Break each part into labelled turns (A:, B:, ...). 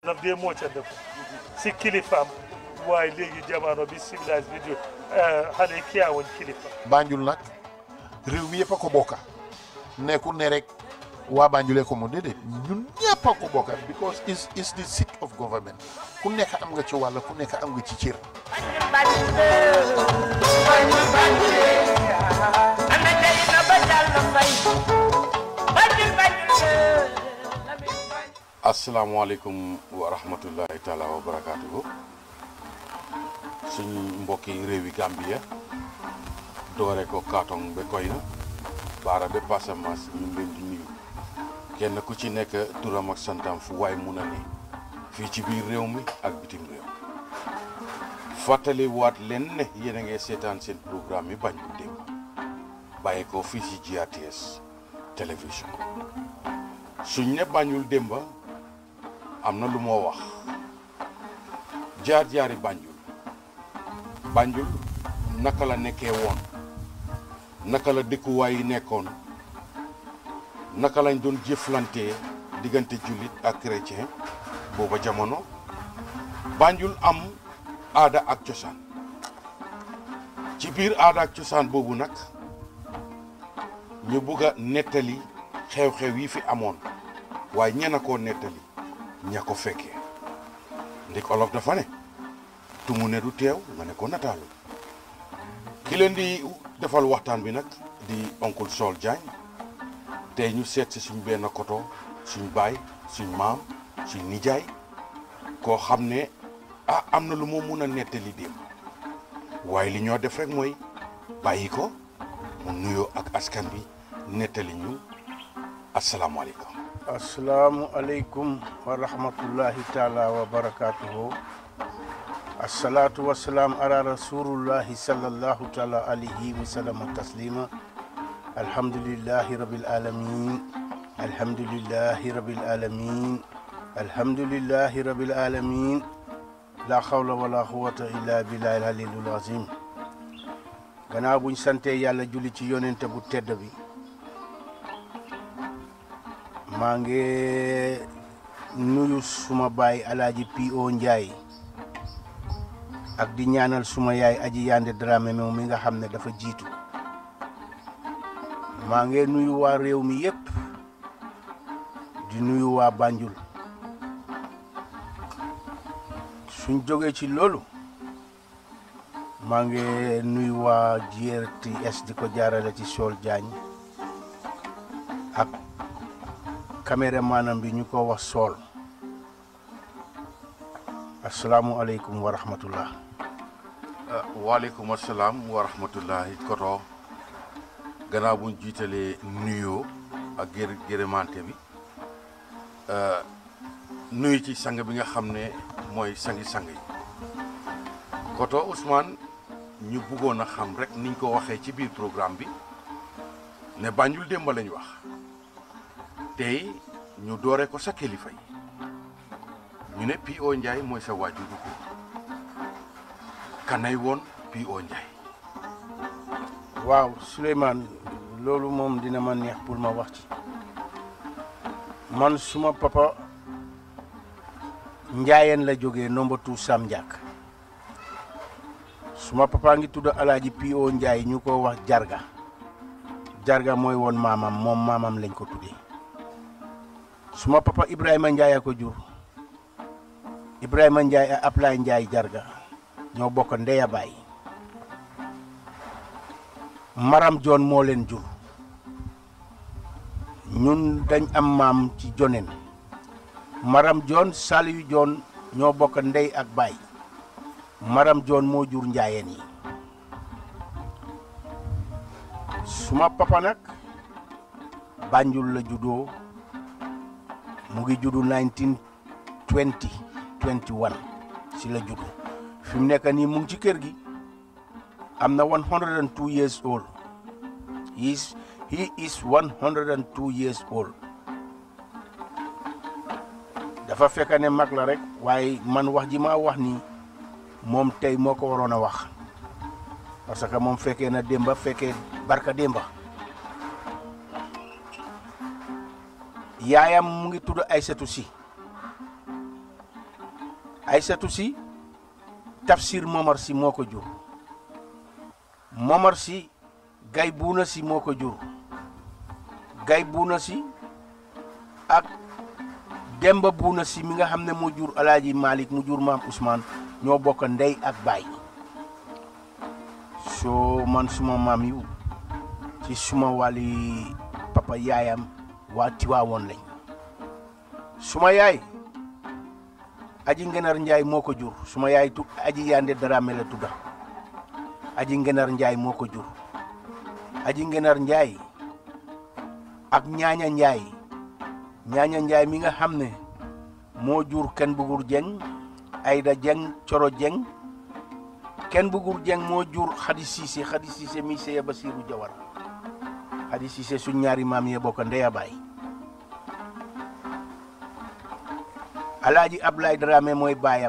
A: daf dee moocante ko si kilifaam waaye léegi jamono bi civilise bi di xale kiyaawuñ kilifa
B: Banjul nag réew mi yëpp a ko bokka nekkul ne rek waa Banjulee ko moom déedéet ñun ñëpp a ko bokka because is is the seat of government ku nekk am nga ci wàll ku nekk am nga ci cër
C: asalaamaaleykum wa rahmatullahi taala wa barakaatuhu suñ mbokki réewi Gambia doore ko kaatong ba koy na baara ba Passamance ñu ngi leen di nuyu kenn ku ci nekk turam ak santam fu waay mun a ne fii ci biir réew mi ak bitim réew fàttali waat leen ne yéen a ngi seetaan seen programme yi Banjul démb bàyyi ko fii ci GRTS télévision suñ ne Banjul démba am na lu moo wax jaar-jaari Banjul Banjul naka la nekkee woon naka la dëkkuwaay yi nekkoon naka lañ doon jëflantee diggante jullit ak chrétien booba jamono Banjul am aada ak cosaan ci biir aada ak cosaan boobu nag ñu bugg a nettali xew-xew yi fi amoon waaye ñena koo nettali ña ko fekkee ndik olof dafa ne tumu ne du teew nga ne ko nataalu ki leen di defal waxtaan bi nag di oncle Sol Diagne tey ñu seet si suñ benn koto suñ baay suñ maam suñ nijaay koo xam ne ah am na lu moo mun a nettali démb waaye li ñoo def rek mooy bàyyi ko mu nuyoo ak askan bi nettali ñu asalaamaaleykum
D: asalaamualeykum wa rahmatullahi taala wa barakatuhu assalatu wassalaam ala rasulullahi sallallahu taala alayhi wa sallama taslima alhamdulillahi rabbil alamin alhamdulillahi rabbil alamin alhamdulillahi rabbil alamin la hawla wala quwwata illa billahi aliyul azim gannaaw buñ sante yàlla julli ci yonente bu tedd bi maa ngi nuyu suma baay alaaji P.O. Njaay ak di ñaanal suma yaay aji yande Dramé moom mi nga xam ne dafa jiitu maa ngi nuyu waa réew mi yépp di nuyu waa Banjul suñ jógee ci loolu maa ngi nuyu waa GRTS di ko jaarale ci Sol Diagne ak caméramanam bi ñu ko wax sool asalaamualeykum wa rahmatullah
C: waaleykum asalaam wa rahmatullahi koto gannaaw buñ jiitalee nuyoo ak gër gërëmante bi nuyu ci sang bi nga xam ne mooy sangi-sang yi koto Ousmane ñu bëggoon a xam rek niñ ko waxee ci biir programme bi ne Banjul démb lañ wax tey ñu doore ko sa kilifa yi ñu ne P.O. Njaay mooy sa waajur bu góor kanay woon P.O. Njaay
D: waaw Souleymane loolu moom dina ma neex pour ma wax ci man suma papa njaayeen la jógee nomba tu Sam Ndiak suma papa ngi tudd alaaji P.O. Njaay ñu ko wax jarga jarga mooy woon maamam moom maamam lañ ko tuddee suma papa Ibrahima Ndiaye a ko jur Ibrahima Ndiaye a Ablaye Ndiaye jarga ñoo bokk ndeya baay Maram Joon moo leen jur ñun dañ am maam ci jonen Maram Joon Saliyu Joon ñoo bokk ndey ak baay Maram Joon moo jur njaayeen yi suma papa nag Banjul la juddoo mu ngi juddu 1920 21 si la juddu fi mu nekk nii mu ngi ci kër gi am na 102 years old he is he is 102 years old dafa fekk ne mag la rek waaye man wax ji ma wax nii moom tey moo ko waroon a wax parce que moom fekkee na démba fekkee barka démba yaayam mu ngi tudd Aysatu Si Aysatu si Tafsir Momar si moo ko jur Momar si Gay Buuna si moo ko jur Gay Buuna si ak Demba Buuna si mi nga xam ne moo jur Alaaji Malick mu jur maam Ousmane ñoo bokk ndey ak baay soo man suma maam yu ci suma wàlli papa yaayam waa Tiwaawoon lañ suma yaay aji ngenar njaay moo ko jur suma yaay tu aji yande Dramé la tudda aji ngenar njaay moo ko jur aji ngenar njaay ak ñaaña njaay ñaaña njaay mi nga xam ne moo jur kenn bugur jeng ayda jeng coro jeng kenn bugur jeng moo jur xadi siise xadi siise mi seye basiiru jawara xadi siise suñ ñaari maam yee bokk ndeya baay alaaji Ablaye Dramé mooy baayam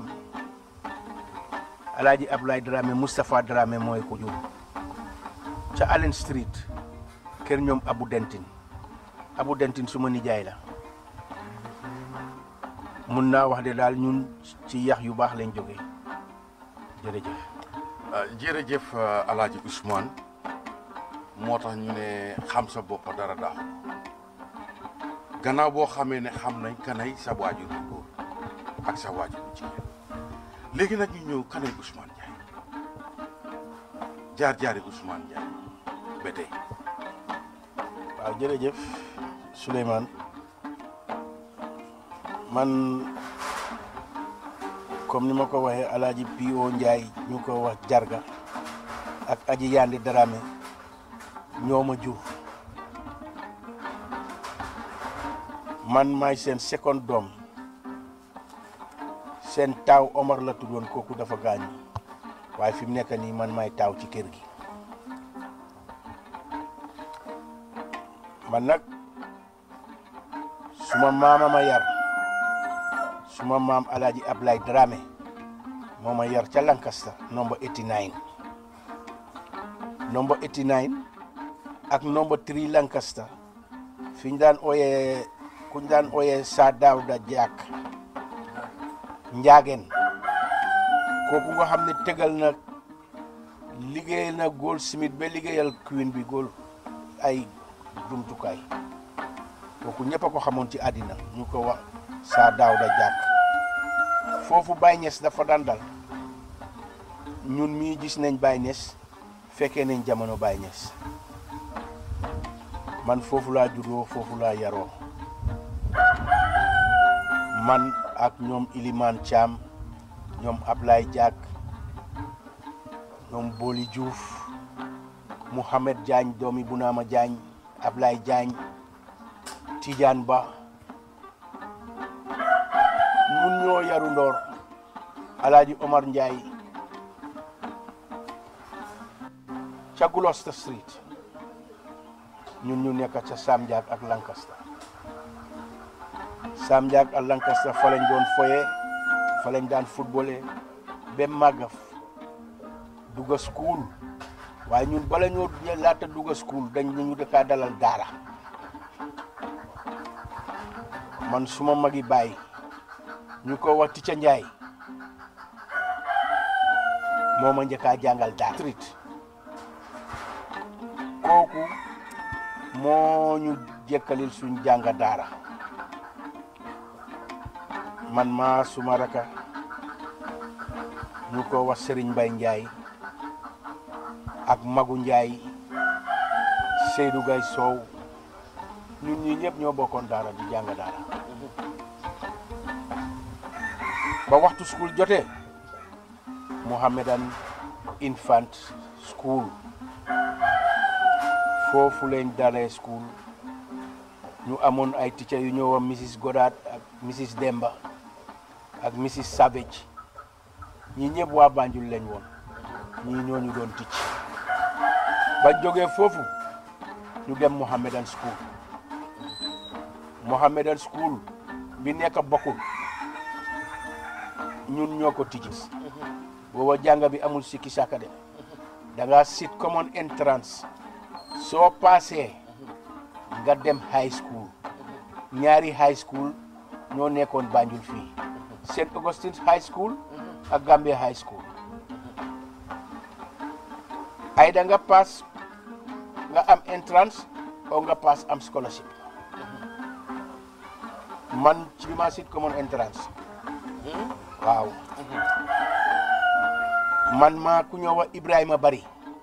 D: alaaji Ablaye Dramé Moustapha Dramé mooy ko jur ca Allen Street kër ñoom Abu Dentin Abu Dentin suma nijaay la mun naa wax de daal ñun ci yax yu baax lañ jógee jërëjëf
C: jërëjëf alaaji Ousmane moo tax ñu ne xam sa bopp dara daaxu gannaaw boo xamee ne xam nañ kanay sa waajur bu góor ak sa waajur bu jigéen léegi nag ñu ñëw kanay Ousmane Ndiaye jaar-jaari Ousmane Ndiaye ba tey
D: waaw jërëjëf Souleymane man comme ni ma ko waxee alaaji P.O. Ndiaye ñu ko wax jarga ak aji Yandi Dramé ñoo ma jur man maay seen second doom seen taaw Omar la tuddoon kooku dafa gaañu waaye fi mu nekk nii man maay taaw ci kër gi man nag suma maama ma yar suma maam alaaji Ablaye Dramé moo ma yar ca Lancaster number 89 number 89 ak number 3 Lancaster fi ñu daan ooyee ku ñu daan ooyee Saa Daawda Jaak Njaageen kooku nga xam ne tegal na liggéeyal na Goldsmith ba liggéeyal Queen bi Gold ay jumtukaay kooku ñëpp a ko xamoon ci àddina ñu ko wax Saa Daawda Jaak foofu Baye Niass dafa daan dal ñun mii gis nañ Baye Niass fekkee nañ jamono Baye Niass man foofu laa juddoo foofu laa yaroo man ak ñoom Iliman Thiam ñoom Ablaye Diak ñoom Boli Diouf Mouhamed Diagne doomi Bunaama Diagne Ablaye Diagne Tidiane Ba ñun ñoo yaru ndoor Alaaji Omar Ndiaye ca Gloucester Street ñun ñu nekk ca Sam Diak ak Lancaster Sam Diak ak Lancaster fa lañ doon foye fa lañ daan footballé ba màggaf dugga school waaye ñun bala ñoo laata dugga school dañ ñu dëkkaa dalal daara man suma magi baay ñu ko wax Ticca Njaay moo ma njëkkaa jàngal daara street kooku moo ñu jëkkalil suñ jànga daara man maa suma raka ñu ko wax Serigne Mbay Njaay ak Magu Njaay Seydou Gay Sow ñun ñi ñëpp ñoo bokkoon daara di jàng daara ba waxtu school jotee Mohammedan Infant School foofu leen dalee school ñu amoon ay teacher yu ñëw Mrs Goddard ak Mrs Demba ak Mrs Savage ñi ñëpp waa Banjul lañ woon ñii ñoo ñu doon ticc ba jógee foofu ñu dem Mohammedan School Mohammedan School bi nekk bokkul ñun ñoo ko tijji booba jàng bi amul sikki sàkka de da nga sit common entrance soo paasee nga dem high school ñaari high school ñoo nekkoon Banjul fii St Augustine's High School ak Gambia High School ay da nga pass nga am entrance o nga pass am scholarship man ci bi ma sit common entrance waaw man maa ku ñoo wax Ibrahima Bari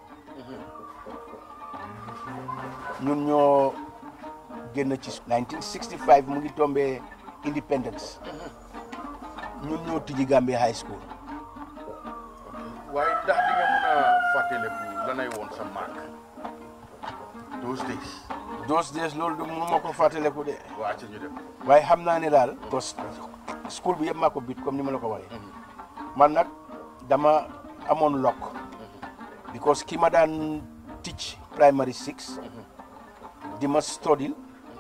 D: ñun ñoo génn ci 1965 mu ngi tombé independence ñun ñoo tijji Gambia High School
C: waaye ndax di nga mën a fàttaliku lanay woon sa marque those days
D: those days loolu du mënu ma ko fàttaleku de
C: waa ca ñu dem
D: waaye xam naa ne daal parce que school bi yëpp maa ko bit comme ni ma la ko waxee man nag dama amoon lokk because ki ma daan teach primary six di ma study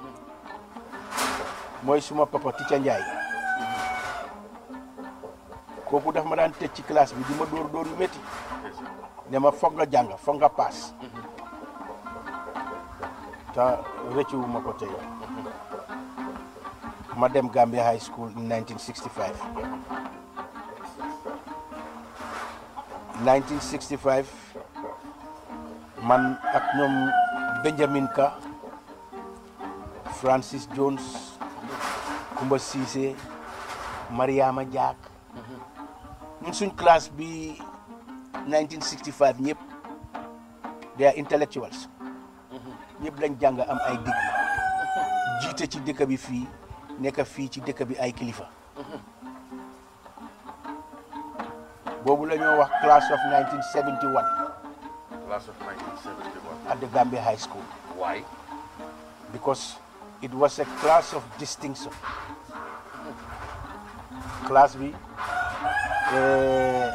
D: mooy suma papa Ticca Njaay kooku daf ma daan tëj ci classe bi di ma dóor dóor yu métti ne ma foog nga jàng foog nga paas te rëccu ma ko tey ma dem Gambia High School in 1965 1965 man ak ñoom Benjamin Ka Francis Jones Kumba Cissé Mariama Diak ñun suñ classe bi 1965 ñëpp they are intellectuals ñëpp lañ jàng am ay digg jiite ci dëkk bi fii nekk fii ci dëkk bi ay kilifa boobu la ñoo wax class of 1971
C: class of 1971
D: at the Gambia High School
C: why
D: because it was a class of distinction class bi eh,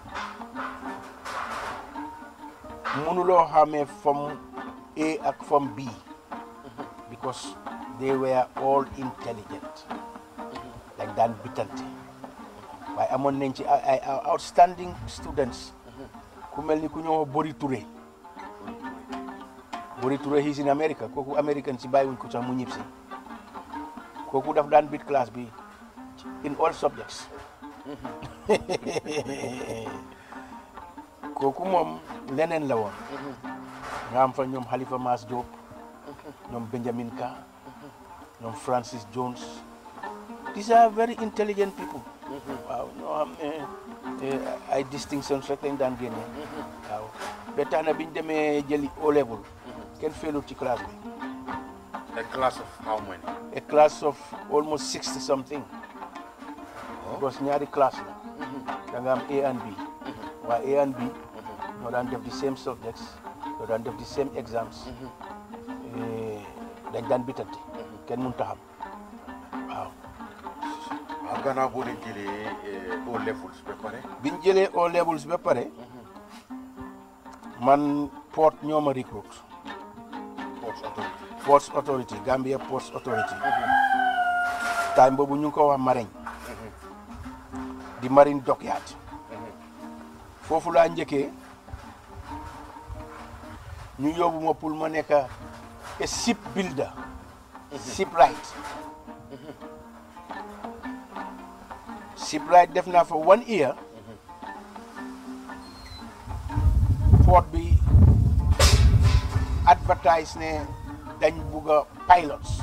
D: mënuloo xamee from A ak from B because they were all intelligent dañ daan bitante waaye amoon nañ ci ay ay outstanding students ku mel ni ku ñëw Bori Touré Bori Touré he's in America kooku American si bàyyiwuñ ko sax mu ñib si kooku daf daan bit class bi in all subjects kooku moom leneen la woon nga am fa ñoom Halifa Mas Diop ñoom Benjamin Ka ñoom Francis Jones these are very intelligent people waaw ñoo xam ne ay distinctions rek lañ daan génne waaw ba tax na biñ demee jëli O level kenn feelut ci classe bi
C: a class of how many
D: a class of almost sixty something because ñaari classe la da nga am A and B waaye A and B ñoo daan def the same subjects ñoo daan def the same exams Eh, dañ daan bitante kenn mënut a xam waaw
C: waaw gannaaw boo leen jëlee au levels ba pare
D: biñ jëlee O levels ba pare man port ñoo ma recruit
C: post authority
D: Ports Authority Gambia Ports Authority time boobu ñu ngi ko wax Marine di Marine Dockyard foofu laa njëkkee ñu yóbbu ma pour ma nekk a ship builder shipwright shipwright def naa fa one year port bi advertise ne dañ bugg a pilots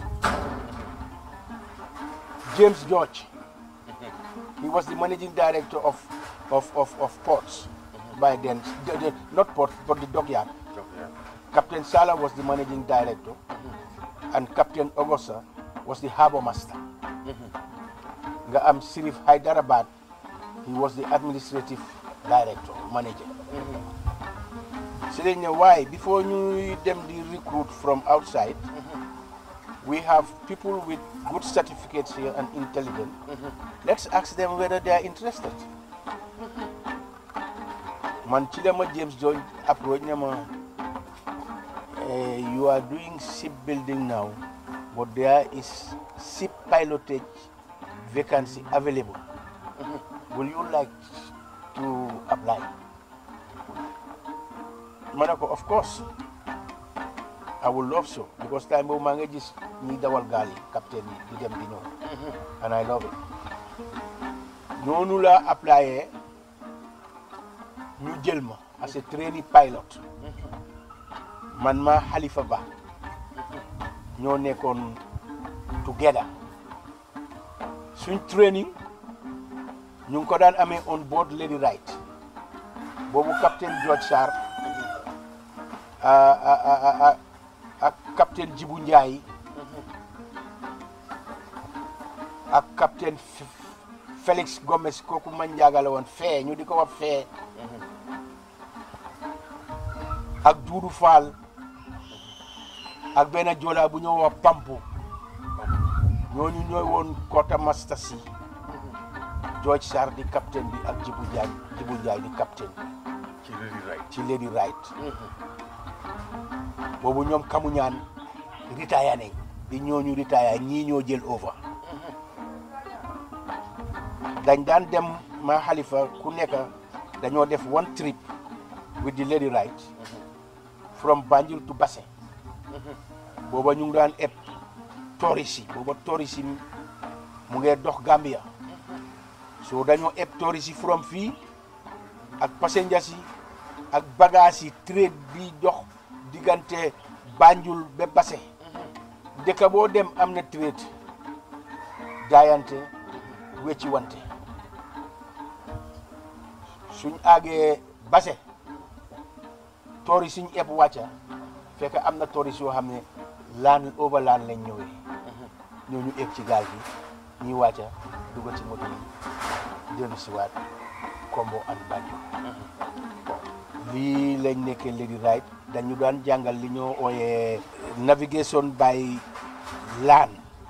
D: James George he was the managing director of of of, of ports by then the- the- not port but the dockyard
C: jox yaa
D: Captain Sala was the managing director and Captain Augusta was the harbor master nga am Sirif Hyderabad he was the administrative director manager si lañ ne waaye before ñuy dem di recruit from outside we have people with good certificates here and intelligent let's ask them whether they are interested man ci la ma James George approach ne ma eh, you are doing shipbuilding now but there is ship pilotage vacancy available will you like to apply ma ne ko of course I would love so because time boobu maa ngi gis ñiy dawal gaal yi capitaine yi di dem di ñëw and I love it noonu la applyé ñu jël ma as a trainee pilot man ma Halifa Ba ñoo nekkoon together suñ training ñu ngi ko daan amee on board Lady Wright boobu capitaine George Sarr ah, ah, ah, ah, ah, ak capitaine Djibu Ndiaye ak capitaine F- Félix Gomez kooku man njaaga la woon fee ñu di ko wax fee ak Doudou Fall ak benn joolaa bu ñoo wax Pampu ñooñu ñooy woon Kota Master si George Sarr di capitaine bi ak Djibu Ndiaye Djibu Ndiaye di capitaine bi
C: ci Lady Wright
D: ci Lady Wright boobu ñoom kamuñaan retire nañ bi ñooñu retire ñii ñoo jël over dañ daan dem ma xalifa ku nekk dañoo def one trip with the Lady Wright from Banjul to Basse booba ñu ngi daan eb touriste yi booba touriste yi mu ngee dox Gambia so dañoo eb touriste yi from fii ak passengers yi ak bagages yi trade bi dox diggante Banjul ba Basse dëkk boo dem am na trade jaayante wecci wante suñ àggee Basse toori suñ eb wàcca fekk am na toori yoo xam ne laan overland lañ ñëwee ñooñu eg ci gaal gi ñuy wàcca dugg ci moto yi dellu si waat Kombo ak Banjul lii lañ nekkee Lady Wright dañu daan jàngal li ñoo ooyee navigation by land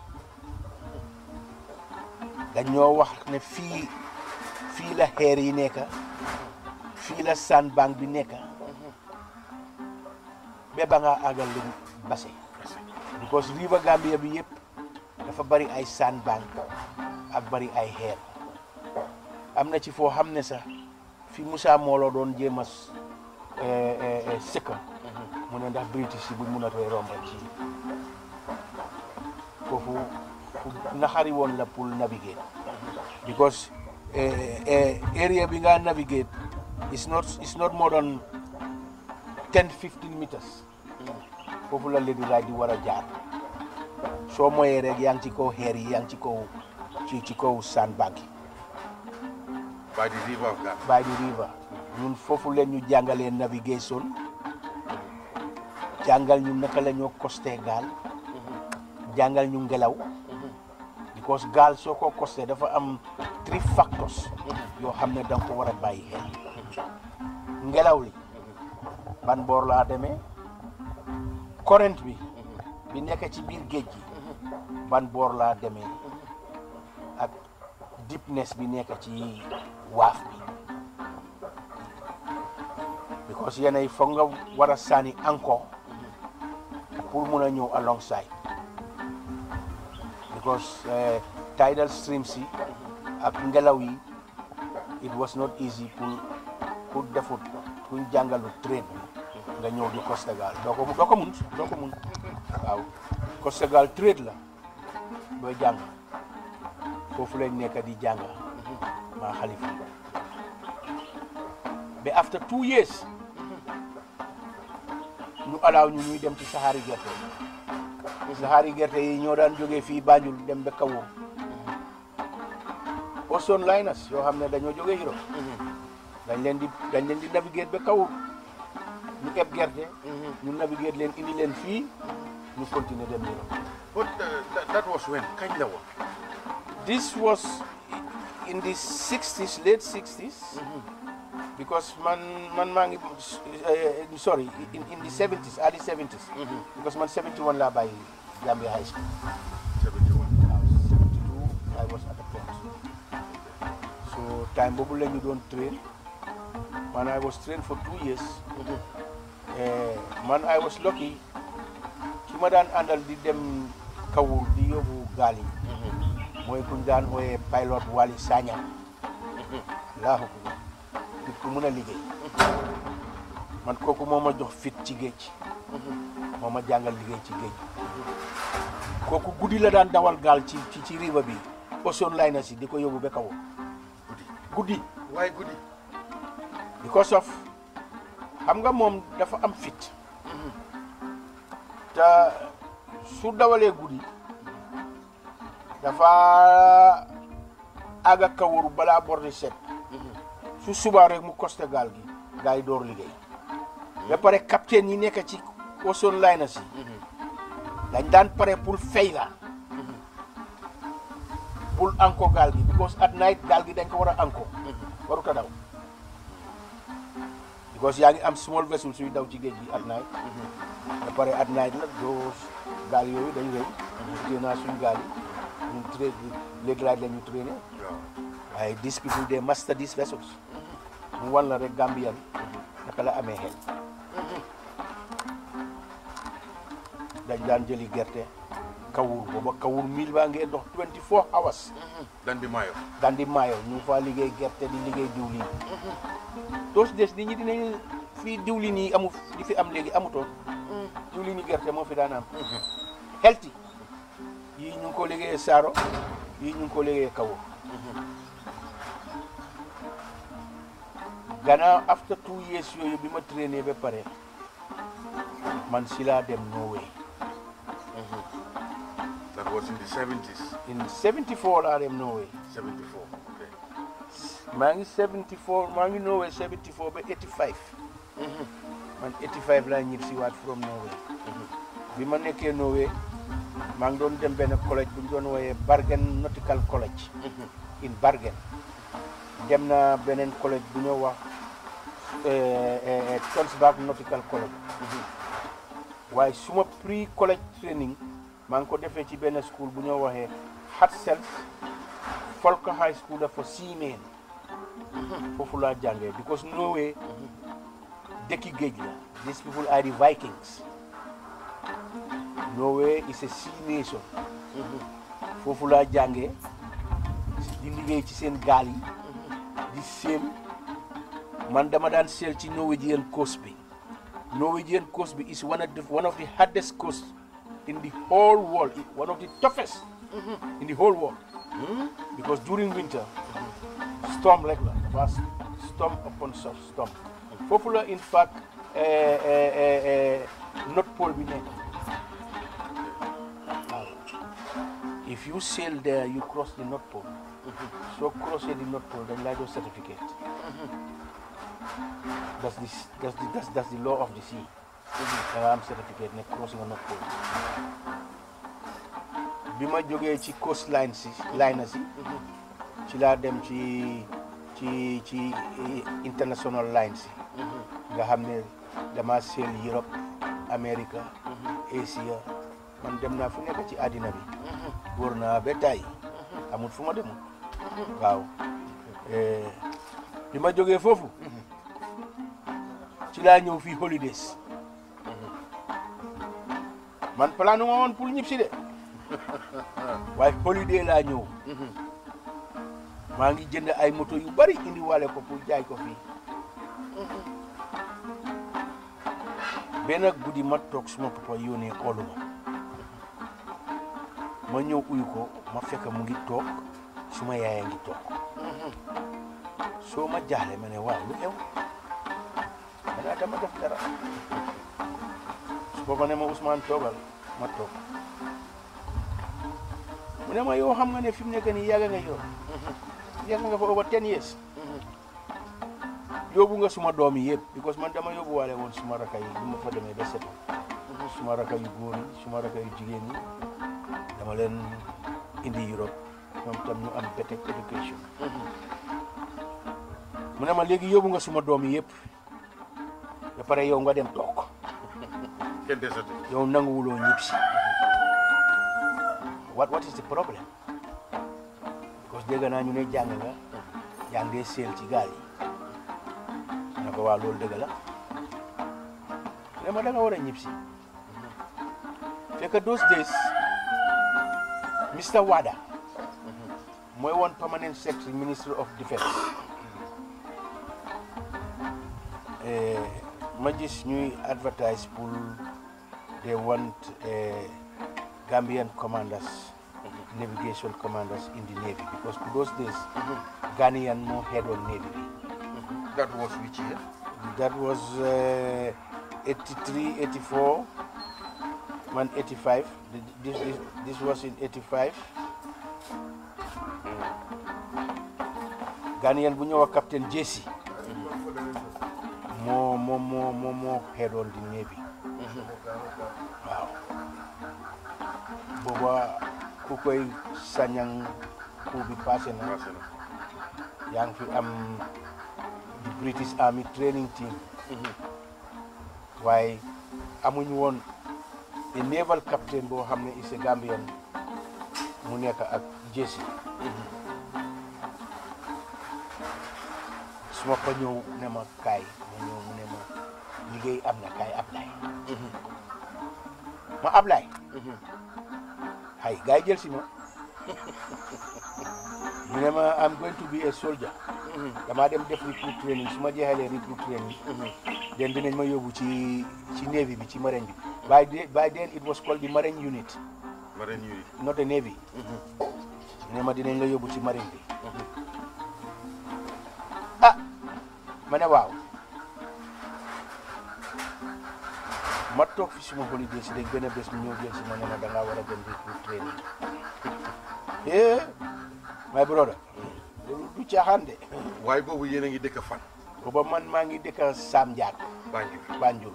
D: dañoo wax ne fii fii la xeer yi nekk fii la sandbank bi nekk ba ba nga àggal li Basse because river Gambia bi yëpp dafa bari ay sandbank ak bari ay xeer am na ci foo xam ne sax fi Moussa Molo doon jéem a sëkka mu ne ndax British yi buñ mun a koy romba ci foofu fu naxari woon la pour navigate because area bi nga navigate is not is not more than ten fifteen meters foofu la Lady Wright di war a jaar soo moyee rek yaa ngi ci kaw xeer yi yaa ngi ci kaw ci ci kaw sandbank yi
C: by the river of Gambia
D: by the river ñun foofu leen ñu jàngalee navigation jàngal ñu naka la ñoo costé gaal jàngal ñu ngelaw because gaal soo ko costé dafa am three factors yoo xam ne danga ko war a bàyyi xel ngelaw li ban boor laa demee current bi bi nekk ci biir géej gi ban boor laa demee ak deepness bi nekk ci waaf bi because yéen ay foog nga war a sànni encore pour mun a ñëw alongside because eh, tidal streams yi ak ngelaw yi it was not easy pour pour defut kuñ jàngalu trade bi nga ñëw di Costa Gaal doo ko doo ko mun doo ko mun waaw Costa Gaal trade la dooy jàng foofu lañ nekk di jàng maa xalifa ba after two years ñu alaaw ñu ñuy dem ci saxaari gerte yi saxaari gerte yi ñoo daan jógee fii Banjul dem ba Kawo Ocean Liners yoo xam ne dañoo jógee Europe dañ leen di dañ leen di navigate ba Kawo ñu eb gerte ñu navigate leen indi leen fii ñu continuer dem Europe
C: but uh, that, that was when kañ la woon
D: This was in the 60s, late 60s, because man, man, man uh, sorry, in, in the 70s, early 70s, because man 71 la by Gambia High School.
C: 71
D: I was 72, I was at the port. So time boobu la ñu doon train, man I was trained for two years. Eh, man I was lucky, ki ma daan àndal di dem Kawur di yóbbu gaal yi. mooy kuñ daan ooyee pilot Wali Sagna laahu ko nit ku mën a liggéey man kooku moo ma jox fit ci géej moo ma jàngal liggéey ci géej kooku guddi la daan dawal gaal ci ci ci riva bi Ocean Liners yi di ko yóbbu ba kaw guddi
C: waaye guddi
D: because of xam nga moom dafa am fit te su dawalee guddi dafa àgga kawur balaa bor di set su subaa rek mu costé gaal gi gars yi door liggéey ba pare capitaine yi nekk ci ocean liners yi dañ daan pare pour fay la pour anko gaal gi because at night gaal gi dañ ko war a anko warut a daw because yaa ngi am small vessel suy daw ci géej gi at night ba pare at night nag doo gaal yooyu dañ rëy téye naa suñ gaal yi ñu tra léegi laaj la ñu traîné
C: waaw
D: waaye these people they master these vessels mu wan la rek Gambian naka la amee xel dañ daan jëli gerte kawur booba kawur mil baa ngee dox 24 hours
C: dan di maayo
D: dandi maayo ñu ngi faa liggéey gerte di liggéey diwlin toos des nit ñi dinañ fii diwlin yi amu di fi am léegi amutoon diwlin yi gerte moo fi daan am healthy yii ñu ngi ko liggéeyee saaro yii ñu ngi ko liggéeyee kawur gannaaw after two years yooyu bi ma traîné ba pare man si laa dem Norway
C: that was in the 70s
D: in 74 laa dem Norway
C: 74 okay
D: maa ngi 74 maa ngi Norway 74 ba 85 man 85 laa ñib si waat from Norway bi ma nekkee Norway maa ngi doon dem benn collège bu ñu doon wooyee Bergen Nautical College in Bergen dem na beneen collège bu ñoo wax Tonsberg Nautical College waaye suma pre college training maa ngi ko defee ci benn school bu ñoo waxee Hartsels Folk High School dafa seamen foofu laa jàngee because Norway dëkki géej la these people are the Vikings Norway is a sea nation foofu laa jàngee di liggéey ci seen gaal yi di séem man dama daan seel ci Norwegian coast bi Norwegian coast bi is one of the one of the hardest coast in the whole world one of the toughest in the whole world because during winter storm rek la dafa storm upon storm foofu la in fact eh, eh, eh, eh, North Pole bi nekk waaw if you sail there you cross the North Pole soo crossé the North Pole dañ laa jox certificate that's the that's the that's, that's the law of the sea da nga am certificate ne cross nga North Pole bi ma jógee ci coast line si line si ci laa dem ci ci ci international line si nga xam ne dama seel Europe America Asia man dem naa fu nekk ci àddina bi wóor naa ba tey amul fu ma demul waaw bi ma jógee foofu ci laa ñëw fii holidays man plan ma woon pour ñib si de waaye holiday laa ñëw maa ngi jënd ay moto yu bari indi wale ko pour jaay ko fii benn guddi ma toog suma papa yónnee oolu ma ma ñëw uyu ko ma fekk mu ngi toog suma yaaya ngi toog soo ma jaaxle ma ne waaw lu xew danaa dama def dara su booba ne ma Ousmane toogal ma toog mu ne ma yow xam nga ne fi mu nekk nii yàgg nga yor yàgg nga fa over ten years yóbbu nga suma doom yi yëpp because man dama yóbbu waale woon suma raka yi bu ma fa demee ba setu suma raka yu góor yi suma raka yu jigéen yi dama leen indi Europe ñoom tam ñu am better education mu ne ma léegi yóbbu nga suma doom yi yëpp ba pare yow nga dem toog
C: kenn desatu
D: yow nanguwuloo ñib si what what is the problem because dégg naa ñu ne jàng nga yaa ngi seel ci gaal yi ne ko waa loolu dëgg la ne ma da nga war a ñib si fekk those days Mr Wada mooy woon permanent secretary minister of defence ma gis ñuy advertise pour they want Gambian commanders navigation commanders in the Navy because to those days, Ghanaian more head on Navy.
C: That was which year?
D: That was uh, 83, 84, 185. This, this, this was in 85. Ghanaian bu ñëw wax captain Jesse moo moo moo moo moo head on the Navy waaw booba ku koy sañang ku bi passé na yaa ngi fi am the British Army training team waaye amuñ woon a naval captain boo xam ne is a Gambian mu nekk ak Jesse su ma ko ñëw ne ma kaay ma ñëw mu ne ma liggéey am na kaay Ablaye ma Ablaye hay gars yi jël si ma mu ne ma am going to be a soldier damaa dem def recruit training su ma jeexalee recruit training den dinañ ma yóbbu ci ci navy bi ci marine bi by the- by then it was called the marine unit
C: Marine unit.
D: not a navy mu ne ma dinañ la yóbbu ci marine bi ah ma ne waaw ma toog fi suma holiday si dañ benn bés mu ñëw jël si ma ne ma da ngaa war a dem recruit training eh my brother loolu du caaxaan de
C: waaye boobu yéen a ngi dëkk fan.
D: booba man maa ngi dëkk Sam Ndiak
C: Banjul.
D: Banjul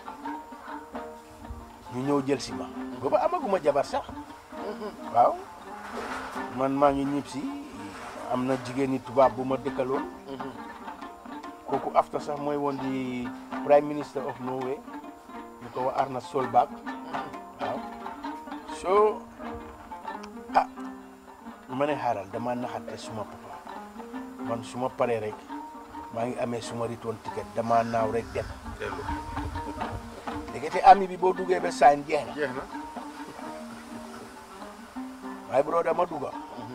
D: ñu ñëw jël si ma booba amaguma jabar sax waaw man maa ngi ñib si am na jigéen ñi tubaab bu ma dëkkaloon kooku after sax mooy woon di prime minister of Norway ñu ko wax Arna Solberg waaw so ah ma ne xaaral dama naxante suma papa man suma paree rek maa ngi amee suma return ticket dama naaw rek dem
C: dellu
D: léegi ami bi boo duggee ba sign jeex na
C: jeex na.
D: waaye bro dama dugga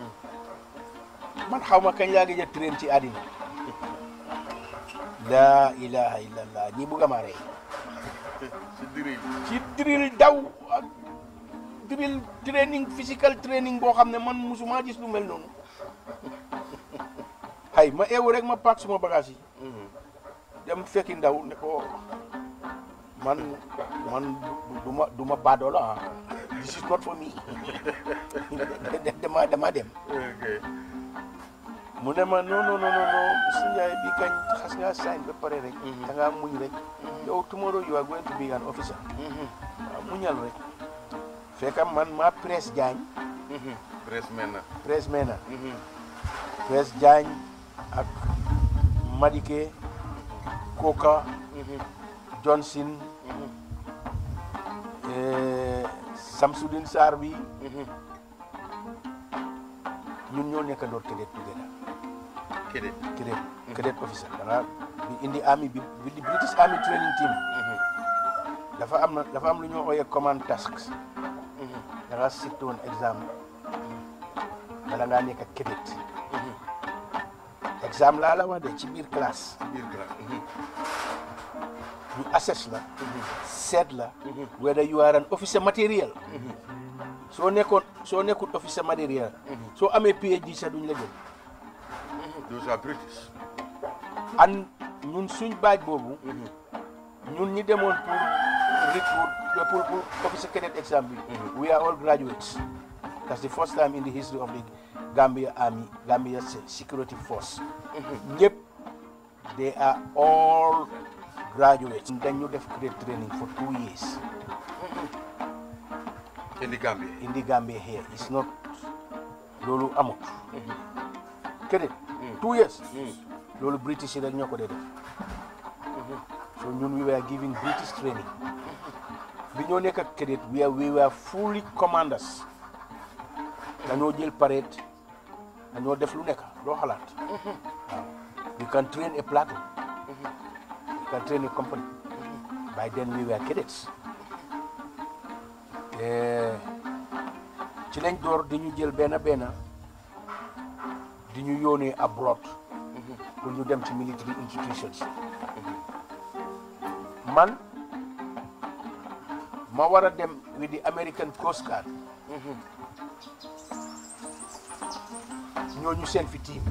D: man xaw ma kañ laa gëj a train ci àddina laa ilaha illallah ñi bugga ma rey
C: si diri
D: ci drill daw ak drill training physical training boo xam ne man musuma gis lu mel noonu hay ma eewu rek ma paak suma bagage yi dem fekki ndaw ne ko man man du ma du ma baadoo la ah this is not for me dama dama dem
C: ok
D: mu ne ma non non non non su Njaay bi kañ xas nga sign ba pare rek da ngaa muñ rek yow tomorrow you are going to be an officer waaw muñal rek fekk man ma presse Diagne
C: presse mel na
D: presse mena presse Diagne ak Madike Koka Johnson eh, Samsudin Sarr bi ñun ñoo nekk door cadet together
C: kede
D: cadet cadet officer da nga bi indi army bi bi di British Army training team dafa am na dafa am lu ñoo ooyee command tasks da nga sit woon exam bala ngaa nekk cadet exam laa la wax de ci biir classe
C: biir classe
D: ñu assess la seet la whether you are an officer material soo nekkoon soo nekkul officer material soo amee PhD sax duñ la jël
C: those are British
D: an ñun suñ baaj boobu ñun ñi demoon pour recruit pour pour officer cadet exam bi we are all graduates that's the first time in the history of the Gambia Army Gambia Se- Security Force ñëpp they are all graduates dañ ñu def cadet training for two years
C: in the Gambia
D: in the Gambia here it's not loolu amut cadet two years loolu British yi rek ñoo ko dee def so ñun we were giving British training bi ñoo nekk ak cadet we are we were fully commanders dañoo jël parade dañoo def lu nekk doo xalaat waaw you can train a platoon you can train a company by then we were cadets Eh, ci lañ door di ñu jël benn benn di ñu yónnee abroad pour ñu dem ci military institutions man ma war a dem with the American Coast Guard ñooñu seen fi team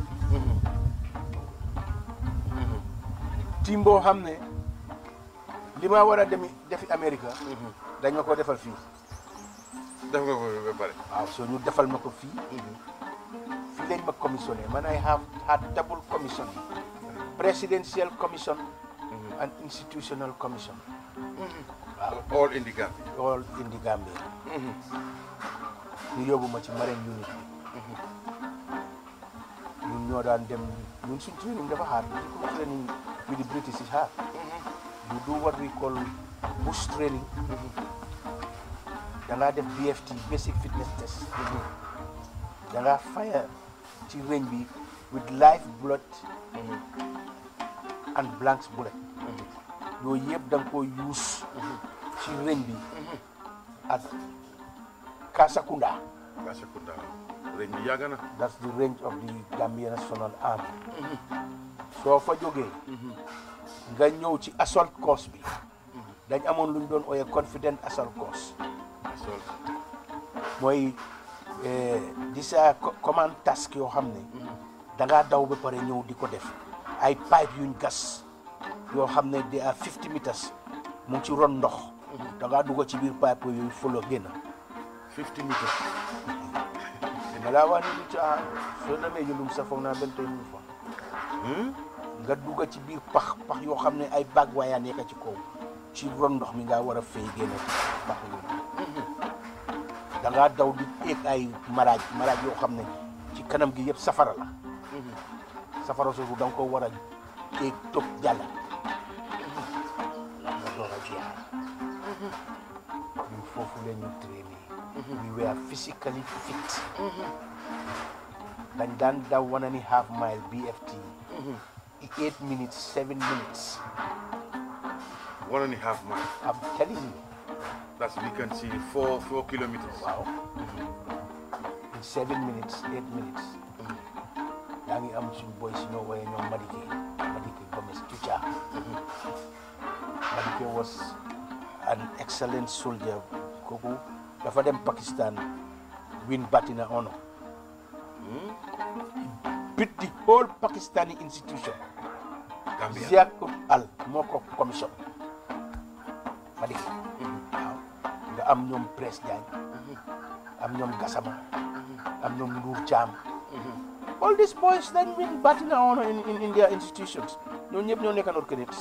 D: team boo xam ne li ma war a demi defi Amérique dañ ma ko defal fii
C: def nga ko ba pare
D: waaw soo ñu defal ma ko fii fii lañ ma commissionné man I have had double commission presidential commission and institutional commission
C: all in the Gambia
D: all in the Gambia ñu yóbbu ma ci marine unit bi ñun ñoo daan dem ñun suñ training dafa hard ko training with the British is hard you do what we call bush training da ngaa def BFT basic fitness test da ngaa fire ci range bi with live blood and blanks bullet yooyu yëpp da nga ko use ci range bi ak Kasakunda
C: Kasakunda réñ bi yàgg na
D: that's the range of the Gambia National Army soo fa jógee nga ñëw ci assault course bi dañ amoon lu ñu doon ooyee confident assault course
C: sol
D: mooy di sa command task yoo xam ne da ngaa daw ba pare ñëw di ko def ay pipe yuñ gas yoo xam ne de à 50 meters mu ngi ci ron ndox da ngaa dugg ci biir pipe yooyu folo génn
C: 50 meters
D: dina laa wax ni lu caa soo demee yulum sa foog naa benn tey ñu fa nga dugg ci biir pax pax yoo xam ne ay bag waayaa nekk ci kaw ci ron ndox mi nga war a fay génn ci pax yooyu da ngaa daw di éeg ay maraaj maraaj yoo xam ne ci kanam gi yëpp safara la safara soosu da nga ko war a éeg topp jàll nga door a jeex ñun foofu la ñu traîné we were physically fit dañ daan daw one and a half mile BFT eight minutes seven minutes
C: one and a half mile
D: I'm telling you
C: that's we can see four four kilometers
D: waaw in seven minutes eight minutes yaa ngi am suñu boy si ñoo woye ñoom Madike Madike Gomes Tucha Madike was an excellent soldier kooku dafa dem Pakistan win Batina honor beat the whole Pakistani institution
C: Gambia
D: Ziak Al moo ko commission Madike waaw nga am ñoom Presse Diagne am ñoom Gassama am ñoom Ndour Thiam all these boys dañ win Batina honor in, in, in their institutions ñoo ñëpp ñoo nekkandoor cadets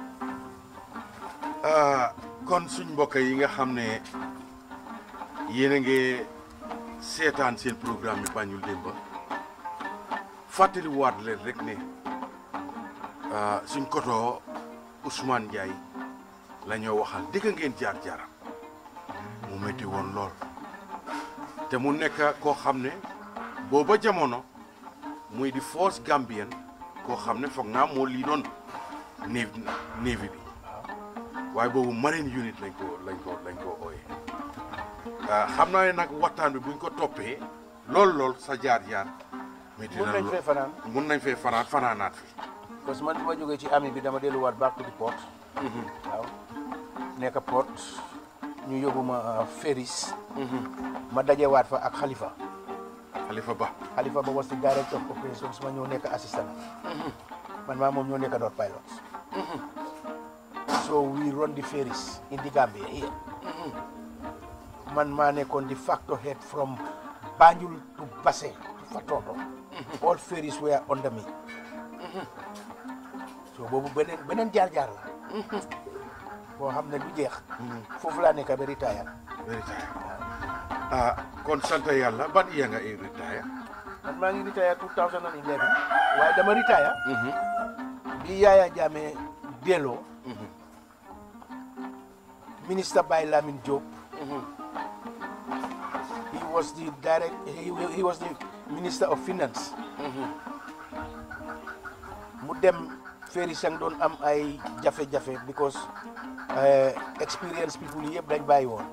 C: ah kon suñ mbokk yi nga xam ne yéen a ngi seetaan seen programme bi Banjul Demba fàttali waat leen rek ne ah, suñ koto Ousmane Ndiaye la ñoo waxal dëgg ngeen jaar jaaram mu métti woon lool te mu nekk koo xam ne booba jamono muy di force Gambien koo xam ne foog naa moo lii doon navy navy bi waaye boobu marine unit lañ ko lañ ko lañ ko ooyee xam naa ne nag waxtaan bi buñ ko toppee lool lool sa jaar jaar métti
D: mun
C: na
D: nañ
C: lool
D: fee fanaan
C: mun nañ fee fanaan fanaanaat fi
D: parce que man bi ma jógee ci ami bi dama delluwaat back to the port waaw nekk port ñu yóbbu ma Ferris ma dajewaat fa ak Khalifa
C: Khalifa Ba
D: Khalifa ba was the director of operations ma ñëw nekk assistant man maa moom ñoo nekk door pilots so we run the ferries in the Gambia here man maa nekkoon the factor head from Banjul to Basse to Fatoto all ferries were under me so boobu beneen beneen jaar-jaar la boo xam ne du jeex foofu laa nekk ba retire
C: retire ah kon sant yàlla ban iya nga i retire
D: man maa ngi retire 2011 waaye dama retire bi Yaya Jammeh delloo ministre Baye Lamine Diop he was the direct he, he was the minister of finance mu dem Ferry Sang doon am ay jafe-jafe because uh, experience people yi yëpp dañ bàyyi woon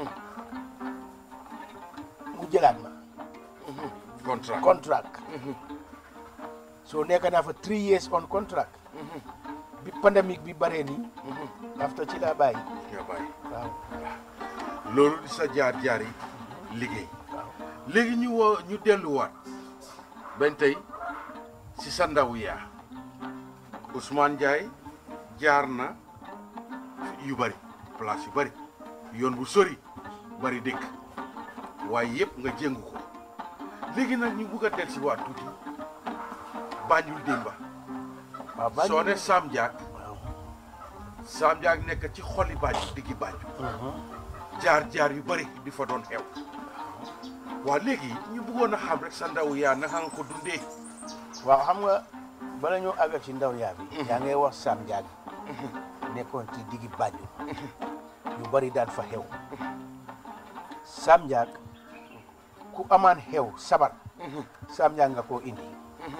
D: mu jëlaat ma
C: contract
D: contract so nekk naa fa three years on contract bi pandemic bi baree nii after ci laa bàyyi
C: nga bàyyi
D: waaw
C: loolu di sa jaar jaar yi liggéey
D: waaw
C: léegi ñu woo ñu delluwaat ben tey si sa ndaw yaa Ousmane Ndiaye jaar na yu bari place yu bari yoon bu sori bari dëkk waaye yëpp nga jéngu ko léegi nag ñu bugg a del si waat tuuti Banjul démba
D: waaw Banjul
C: soo ne Sam Diak
D: waaw
C: Sam Diak nekk ci xoli Banjul diggi Banjul jaar jaar yu bari di fa doon xew waa léegi ñu bëggoon a xam rek sa ndaw yaa naka nga ko dundee
D: waaw xam nga bala ñu àggal ci ndaw yaa bi yaa ngay wax Sam Diak nekkoon ci diggi Banjul yu bari daan fa xew Sam Diak ku amaan xew sabar Sam Diak nga koo indi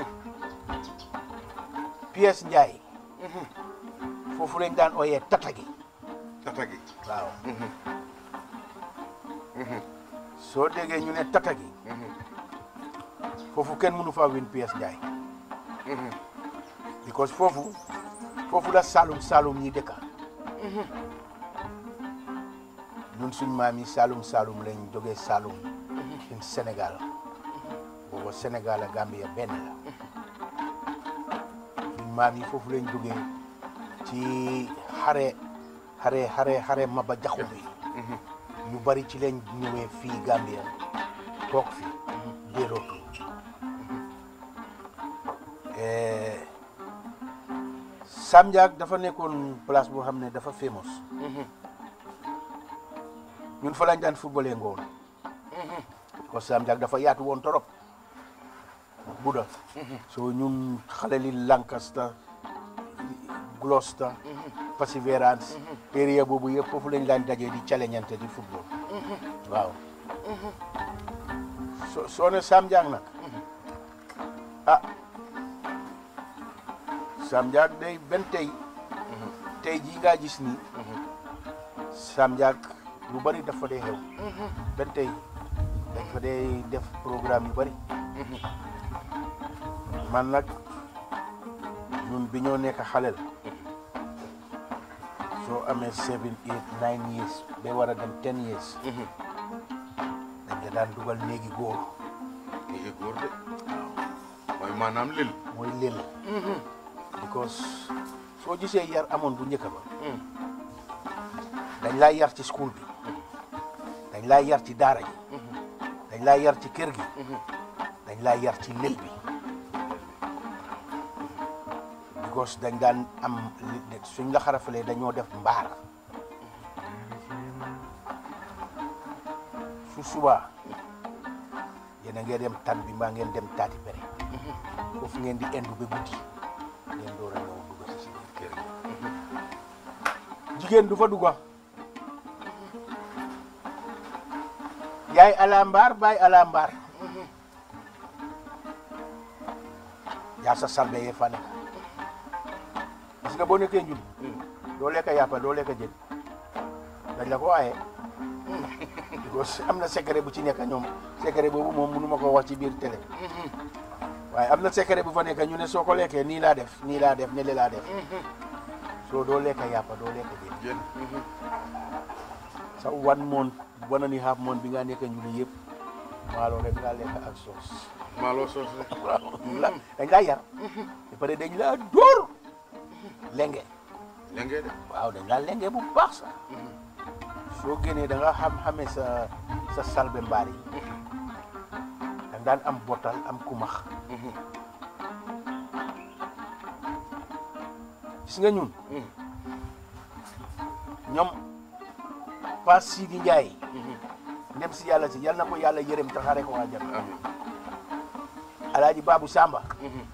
D: Pièce Ndiaye foofu lañ daan ooyee tatagi
C: tata gi
D: waaw soo déggee ñu ne tatagi foofu kenn mënu faa win Pièce Ndiaye because foofu foofu la Saalum Saalum ñi dëkka ñun suñ maam yi Saalum Saalum lañ jógee Saalum in Sénégal booba Sénégal ak Gambia benn la suñ maam yi foofu lañ jógee ci xare xare xare xare Maba Jaxu bi ñu bari ci lañ ñëwee fii Gambia toog fi déelootu Sam Diak dafa nekkoon place boo xam ne dafa famous ñun fa lañ daan footballé ngoon ko Sam Diak dafa yaatu woon torop Buda so ñun xale li Lancaster Gloucester Perseverance area boobu yëpp foofu lañ daan dajee di challengeante di football waaw so soo ne Sam Diak nag ah Sam Diak day benn tey tey jii ngaa gis ni Sam Diak lu bari dafa dee xew benn tey dañ fa dee def programme yu bari man nag ñun bi ñoo nekk xalel soo amee seven eight nine years ba war a dem ten years dañ la daan dugal néegi góor
C: léegi góor de mooy maanaam lël
D: mooy lël because soo gisee yar amoon bu njëkk ba dañ laa yar ci school bi dañ laa yar ci daara ji dañ laa yar ci kër gi dañ laa yar ci lël bi because dañ daan am li- suñ la xarafalee dañoo def mbaar su subaa yéen a ngeen dem tan bi mbaa ngeen dem taati pere foofu ngeen di endu ba guddi ngeen door a ñëw dugg si si biir kër gi jigéen du fa dugga yaay ala mbaar baay ala mbaar yaa sa salbe yee fa nekk parce que boo nekkee njul doo lekk yàppa doo lekk jën dañ la ko aaye because am na secret bu ci nekk ñoom secret boobu moom mënu ma ko wax ci biir télé waaye am na secret bu fa nekk ñu ne soo ko lekkee nii laa def nii laa def ne le laa def soo doo lekk yàppa doo lekk jën
C: jën
D: sa one month one and a half month bi nga nekk njuli yëpp maalo rek ngaa lekk ak soos
C: maaloo soos rek
D: waaw la dañ laa yar ba pare dañ laa dóor lenge
C: lengee de
D: waaw dañ laa lenge bu baax sax soo génnee da nga xam xamee sa sa salbe mbaar yi da nga daan am botal am kumax gis nga ñun ñoom Paas Sidi Ndiaye ndem si yàlla si yal na ko yàlla yërëm taxaare ko àjjana
C: amiin
D: alaaji Babou Samba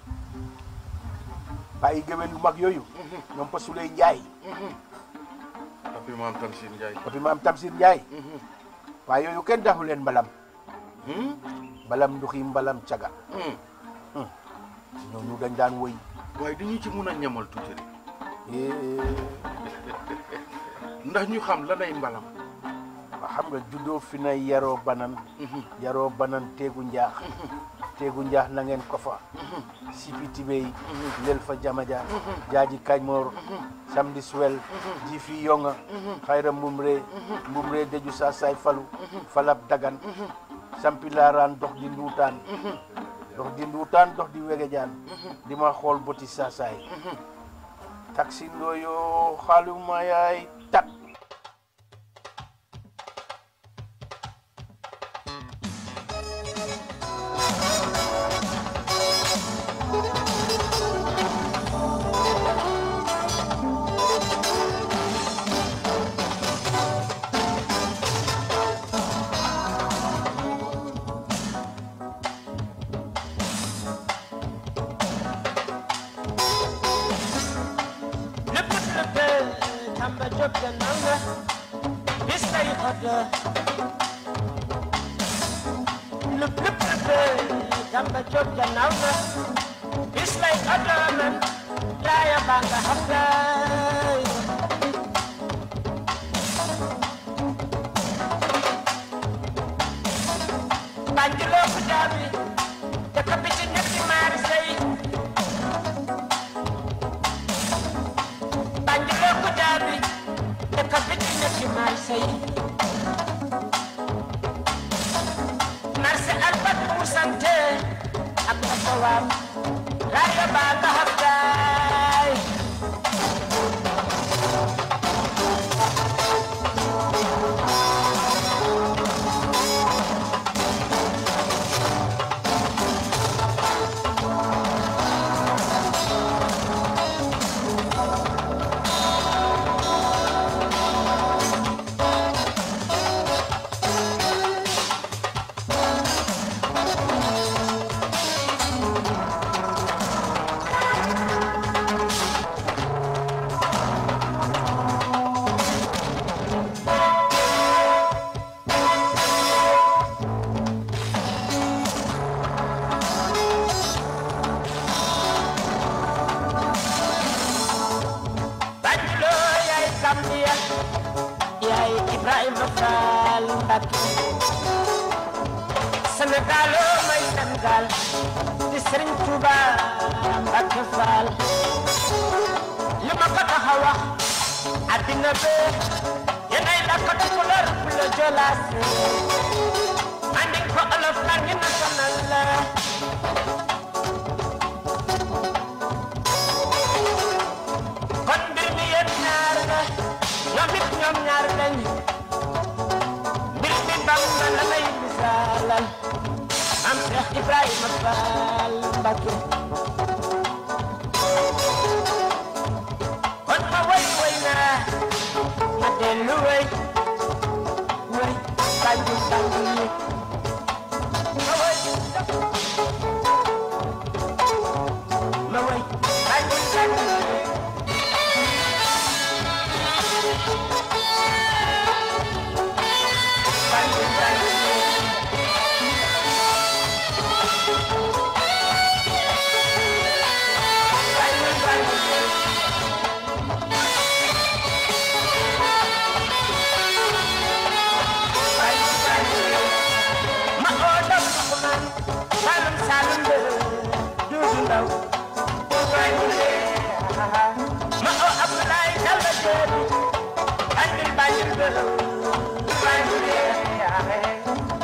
D: bàyyi géwél yu mag yooyu ñoom pa Suley Ndiaye
C: papi maam Tamsir Ndiaye
D: papi maam Tamsir Ndiaye waaye yooyu kenn daxu leen mbalam mbalam nduxi mbalam caga ñooñu dañ daan woy
C: waaye dañu ci mun a ñamal tuuti rek
D: Eh,
C: ndax ñu xam lanay mbalam
D: waa xam nga juddoo fi na yaroo banan yaroo banan teegu njaax teegu njaax na ngeen ko fa sipi tibey lel fa jamaja jaaji kañmoor samedi suwel ji fi yonga xayra mbumre mbumre deju sa say falu falab dagan sampi laaraan dox di nduutaan dox di nduutaan dox di wegejaan di ma xool boti saasaay taxi ndooyo xaaluma yaay tak
E: lépp lépp Tamba Diop gannaaw na bis lay xodda lépp lépp lépp Tamba Diop gannaaw na bis lay xodda man raaya baa nga xam lay Banjuloo ko jaabi dëkk bi ci ñetti maari sey Banjuloo ko jaabi dëkk bi ci ñetti marché yi marché Albat bu sante ak Asawaam raaya baa nga xam daay Banjuloo yaay Gambia yaay Ibrahima Fall Mbacké Sénégaloo may Sénégal di Serigne Touba Mbacké Fall li ma ko tax a wax addina bee yéenay la ko tukulóor bu la jolaas andi ko olof la ngi national la kon mbir mi yéen ñaar la ñoom it ñoom ñaar lañ mbir mi Bamba la lay misaalal am Cheikh Ibrahima Fall Mbacké kon ma woy woy naa ma dellu woy woy Banjul Banjul yi ma woy ma woy Banjul Banjul yi Banjul Banjul yi Banjul Banjul yi ma oo dam man salum salum de duudu ndaw ma oo Abdoulaye Dalla Jeeri andil Banjul de